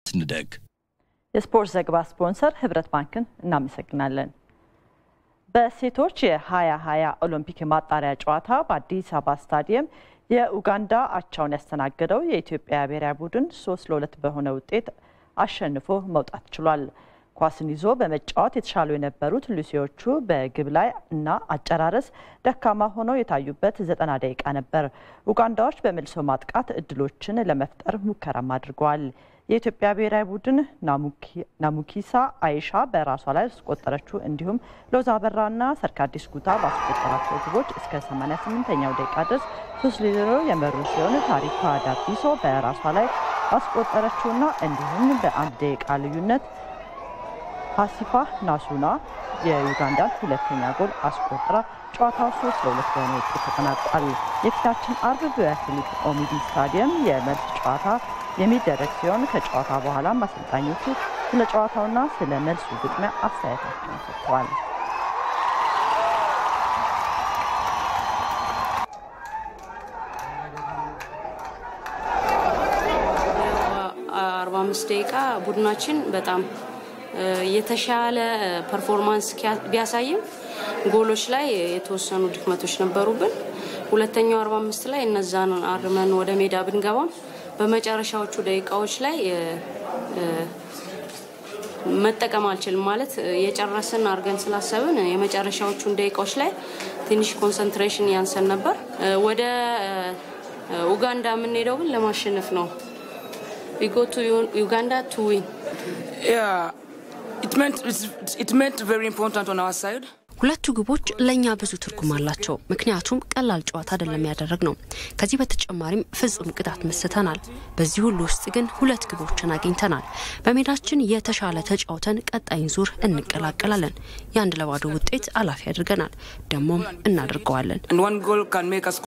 እንደግ። የስፖርት ዘገባ ስፖንሰር ህብረት ባንክን እናመሰግናለን። በሴቶች የ2020 ኦሎምፒክ የማጣሪያ ጨዋታ በአዲስ አበባ ስታዲየም የኡጋንዳ አቻውን ያስተናገደው የኢትዮጵያ ብሔራዊ ቡድን ሶስት ለሁለት በሆነ ውጤት አሸንፎ መውጣት ችሏል። ኳስን ይዞ በመጫወት የተሻሉ የነበሩት ሉሲዎቹ በግብ ላይ እና አጨራረስ ደካማ ሆነው የታዩበት ዘጠና ደቂቃ ነበር። ኡጋንዳዎች በመልሶ ማጥቃት እድሎችን ለመፍጠር ሙከራም አድርገዋል። የኢትዮጵያ ብሔራዊ ቡድን ናሙኪሳ አይሻ በራሷ ላይ ያስቆጠረችው እንዲሁም ሎዛ አበራና ሰርካዲስ ጉታ ባስቆጠራቸው ግቦች እስከ 88ኛው ደቂቃ ድረስ ሶስት ለዜሮ የመሩ ሲሆን ታሪኳ ዳቢሶ በራሷ ላይ ባስቆጠረችውና እንዲሁም በአንድ ደቂቃ ልዩነት ፓሲፋ ናሱና የዩጋንዳን ሁለተኛ ጎል አስቆጥራ ጨዋታው ሶስት ለሁለት በሆነ ውጤት ተጠናቋል። የፊታችን አርብ በፊሊፕ ኦሚዲ ስታዲየም የመልስ ጨዋታ የሚደረግ ሲሆን ከጨዋታ በኋላም አሰልጣኞቹ ስለ ጨዋታውና ስለ መልሱ ግጥሚያ አስተያየታቸውን ሰጥተዋል። አርባ አምስት ደቂቃ ቡድናችን በጣም የተሻለ ፐርፎርማንስ ቢያሳይም ጎሎች ላይ የተወሰኑ ድክመቶች ነበሩብን። ሁለተኛው 45 ላይ እነዛን አርመን ወደ ሜዳ ብንገባም በመጨረሻዎቹ ደቂቃዎች ላይ መጠቀም አልችልም ማለት የጨረስን አድርገን ስላሰብን የመጨረሻዎቹን ደቂቃዎች ላይ ትንሽ ኮንሰንትሬሽን ያንሰን ነበር። ወደ ኡጋንዳ የምንሄደው ግን ለማሸነፍ ነው። ዊ ጎ ቱ ዩጋንዳ ቱ ዊን ሁለቱ ግቦች ለእኛ ብዙ ትርጉም አላቸው። ምክንያቱም ቀላል ጨዋታ አይደለም ያደረግ ነው። ከዚህ በተጨማሪም ፍጹም ቅጣት መስተናል። በዚህ ሁሉ ውስጥ ግን ሁለት ግቦችን አግኝተናል። በሜዳችን የተሻለ ተጫውተን ቀጣይን ዙር እንቀላቀላለን። የአንድ ለባዶ ውጤት አላፊ አድርገናል፣ ደግሞም እናደርገዋለን።